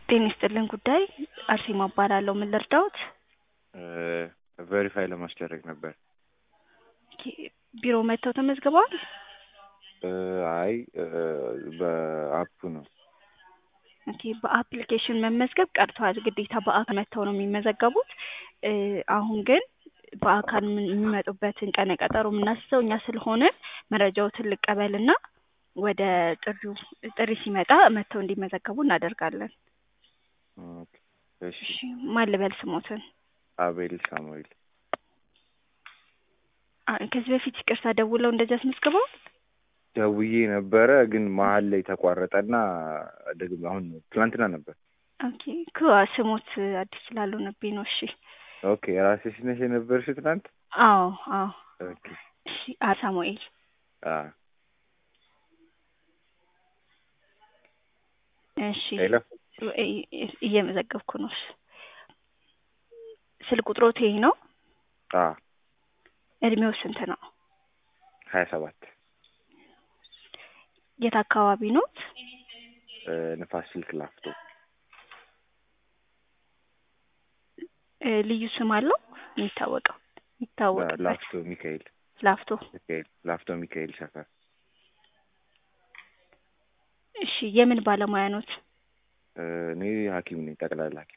ጤና ይስጥልን ጉዳይ አርሴማ እባላለሁ። ምን ልርዳዎት? ቬሪፋይ ለማስደረግ ነበር። ኦኬ፣ ቢሮ መጥተው ተመዝግበዋል? አይ በአፑ ነው። ኦኬ፣ በአፕሊኬሽን መመዝገብ ቀርቷል። ግዴታ በአካል መጥተው ነው የሚመዘገቡት። አሁን ግን በአካል ምን- የሚመጡበትን ቀነ ቀጠሮ የምናስሰው እኛ ስለሆነ መረጃዎትን ልቀበልና ወደ ጥሪው ጥሪ ሲመጣ መጥተው እንዲመዘገቡ እናደርጋለን። ኦኬ፣ እሺ። እሺ፣ ማን ልበል ስሞትን? አቤል ሳሙኤል። አ- ከዚህ በፊት ይቅርታ ደውለው እንደዚህ አስመዝግበው? ደውዬ ነበረ ግን መሀል ላይ ተቋረጠና ደግሞ አሁን ትናንትና ነበር። ኦኬ እኮ ስሞት አዲስ ስላልሆነብኝ ነው። እሺ ኦኬ፣ ራስሽ ነሽ የነበርሽ ትናንት? አዎ አዎ። ኦኬ። እሺ አ- ሳሙኤል አ እሺ ሄሎ። እ- እ- እየመዘገብኩ ነው። እሺ ስልክ ቁጥሮት ይሄ ነው? አ እድሜው ስንት ነው? ሀያ ሰባት የት አካባቢ ኖት? ንፋስ ስልክ ላፍቶ እ፣ ልዩ ስም አለው የሚታወቀው የሚታወቅበት? ላፍቶ ሚካኤል ላፍቶ። ሚካኤል ላፍቶ ሚካኤል ሰፈር እሺ የምን ባለሙያ ኖት? እኔ ሐኪም ነኝ ጠቅላላ ሐኪም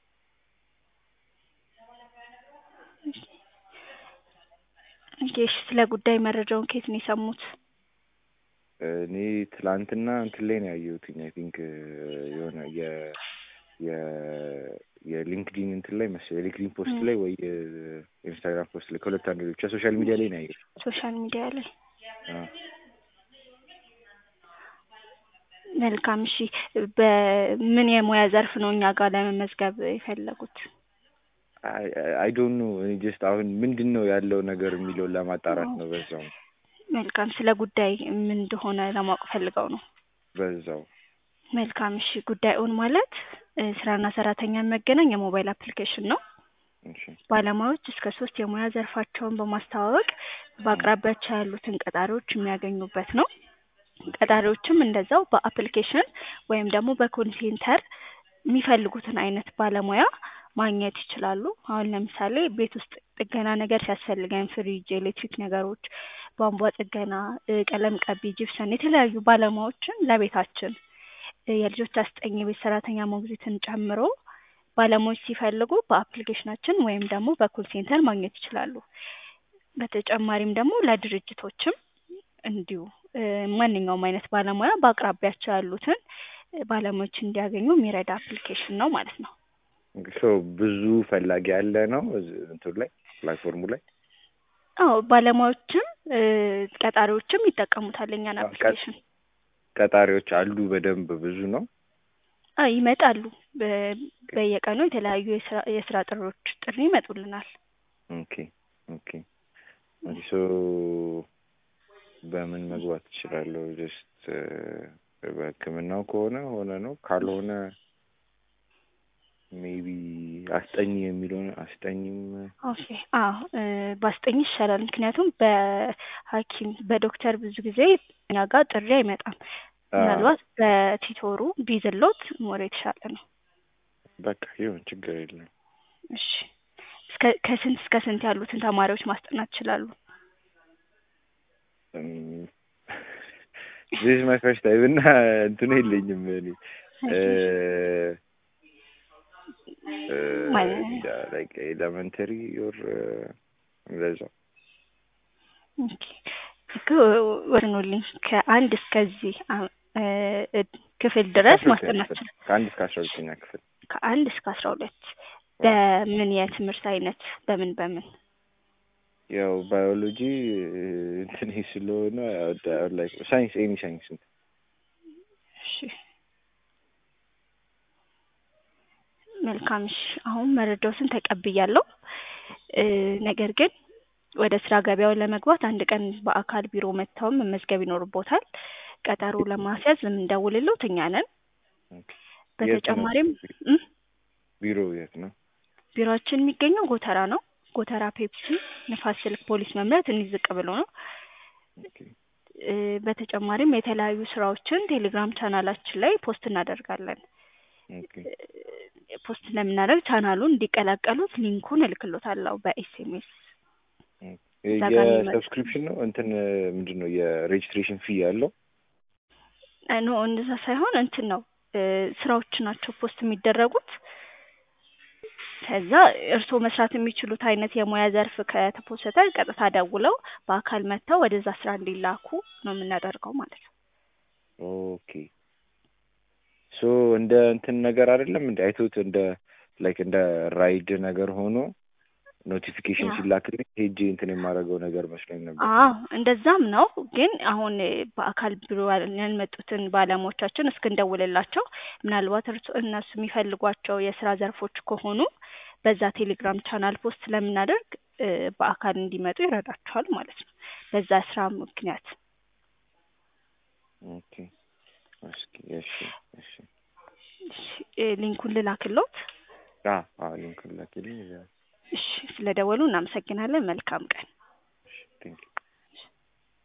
ኦኬ እሺ ስለ ጉዳይ መረጃውን ከየት ነው የሰሙት? እኔ ትላንትና እንትን ላይ ነው ያየሁትኝ አይ ቲንክ የሆነ የ የ የሊንክዲን እንትን ላይ መሰለኝ የሊንክዲን ፖስት ላይ ወይ የኢንስታግራም ፖስት ላይ ከሁለት አንዱ ብቻ ሶሻል ሚዲያ ላይ ነው ያየሁት። ሶሻል ሚዲያ ላይ። አ መልካም እሺ በምን የሙያ ዘርፍ ነው እኛ ጋር ለመመዝገብ የፈለጉት? አይ ዶንት ኖ እኔ ጀስት አሁን ምንድን ነው ያለው ነገር የሚለውን ለማጣራት ነው። በዛው መልካም ስለ ጉዳይ ምን እንደሆነ ለማወቅ ፈልገው ነው። በዛው መልካም እሺ ጉዳዩን ማለት እ፣ ስራና ሰራተኛ የሚያገናኝ የሞባይል አፕሊኬሽን ነው። እሺ ባለሙያዎች እስከ ሶስት የሙያ ዘርፋቸውን በማስተዋወቅ በአቅራቢያቸው ያሉትን ቀጣሪዎች የሚያገኙበት ነው። ቀጣሪዎችም እንደዛው በአፕሊኬሽን ወይም ደግሞ በኮል ሴንተር የሚፈልጉትን አይነት ባለሙያ ማግኘት ይችላሉ። አሁን ለምሳሌ ቤት ውስጥ ጥገና ነገር ሲያስፈልገን ፍሪጅ፣ ኤሌክትሪክ ነገሮች፣ ቧንቧ ጥገና፣ እ፣ ቀለም ቀቢ፣ ጅብሰን የተለያዩ ባለሙያዎችን ለቤታችን እ፣ የልጆች አስጠኝ፣ የቤት ሰራተኛ ሞግዚትን ጨምሮ ባለሙያዎች ሲፈልጉ በአፕሊኬሽናችን ወይም ደግሞ በኮል ሴንተር ማግኘት ይችላሉ። በተጨማሪም ደግሞ ለድርጅቶችም እንዲሁ እ፣ ማንኛውም አይነት ባለሙያ በአቅራቢያቸው ያሉትን እ፣ ባለሙያዎች እንዲያገኙ የሚረዳ አፕሊኬሽን ነው ማለት ነው። ሶ ብዙ ፈላጊ ያለ ነው እዚህ እንትኑ ላይ ፕላትፎርሙ ላይ አዎ ባለሙያዎችም እ፣ ቀጣሪዎችም ይጠቀሙታል የኛን አዎ፣ ቀ- አፕሊኬሽን። ቀጣሪዎች አሉ በደንብ ብዙ ነው። አዎ ይመጣሉ። በ- በየቀኑ የተለያዩ የስራ የስራ ጥሪዎች ጥሪ ይመጡልናል። ኦኬ ኦኬ ኦኬ ሶ በምን መግባት እችላለሁ? ጀስት በሕክምናው ከሆነ ሆነ ነው ካልሆነ ሜቢ አስጠኝ የሚለውን አስጠኝም ኦኬ አዎ እ፣ ባስጠኝ ይሻላል። ምክንያቱም በሐኪም በዶክተር ብዙ ጊዜ እኛ ጋር ጥሪ አይመጣም። አ፣ ምናልባት በቲቶሩ ቢዝሎት ሞር የተሻለ ነው። በቃ ይሁን ችግር የለም። እሺ እስከ ከስንት እስከ ስንት ያሉትን ተማሪዎች ማስጠናት ይችላሉ? ዚስ ማይ ፈርስት ታይም እና እንትኑ የለኝም እኔ ማለት ኤሌመንተሪ ኦር እንደዛ ኦኬ እኮ ወርኑልኝ ከአንድ እስከዚህ አ- እ፣ ክፍል ድረስ ማስጠናት ይችላል። ከአንድ እስከ አስራ ሁለተኛ ክፍል ከአንድ እስከ አስራ ሁለት በምን የትምህርት አይነት በምን በምን ያው ባዮሎጂ እንትን ስለሆነ ላይክ ሳይንስ ኤኒ ሳይንስ እሺ መልካም እሺ አሁን መረጃዎትን ተቀብያለሁ እ፣ ነገር ግን ወደ ስራ ገበያው ለመግባት አንድ ቀን በአካል ቢሮ መጥተውም መመዝገብ ይኖርቦታል ቀጠሮ ለማስያዝ የምንደውልልዎት እኛ ነን በተጨማሪም እ፣ ቢሮ የት ነው? ቢሮአችን የሚገኘው ጎተራ ነው ጎተራ ፔፕሲ ንፋስ ስልክ ፖሊስ መምሪያ ትንሽ ዝቅ ብሎ ነው ኦኬ እ፣ በተጨማሪም የተለያዩ ስራዎችን ቴሌግራም ቻናላችን ላይ ፖስት እናደርጋለን ኦኬ እ፣ ፖስት ስለምናደርግ ቻናሉን እንዲቀላቀሉት ሊንኩን እልክሎታለሁ በኤስኤምኤስ እዛ ጋር የሚመጡ- የሰብስክሪፕሽን ነው እንትን ምንድን ነው የሬጅስትሬሽን ፊ ያለው? ኖ እንደዛ ሳይሆን እንትን ነው እ፣ ስራዎች ናቸው ፖስት የሚደረጉት። ከዛ እርስዎ መስራት የሚችሉት አይነት የሙያ ዘርፍ ከተፖሰተ ቀጥታ ደውለው በአካል መጥተው ወደዛ ስራ እንዲላኩ ነው የምናደርገው ማለት ነው። ኦኬ ሶ እንደ እንትን ነገር አይደለም እንደ አይቶት እንደ ላይክ እንደ ራይድ ነገር ሆኖ ኖቲፊኬሽን ያ። ሲላክልኝ ሄጄ እንትን የማደርገው ነገር መስሎኝ ነበር። አዎ እንደዛም ነው። ግን አሁን እ፣ በአካል ቢሮ ያልመጡትን ባለሙያዎቻችን እስክንደውልላቸው ምናልባት እርሱ እነሱ የሚፈልጓቸው የስራ ዘርፎች ከሆኑ በዛ ቴሌግራም ቻናል ፖስት ስለምናደርግ እ፣ በአካል እንዲመጡ ይረዳቸዋል ማለት ነው። በዛ ስራ ምክንያት ኦኬ እስኪ እሺ እሺ እሺ፣ እ፣ ሊንኩን ልላክሎት። አ አ ሊንክ ላኪልኝ። እሺ፣ ስለደወሉ እናመሰግናለን። መልካም ቀን። ቴንክ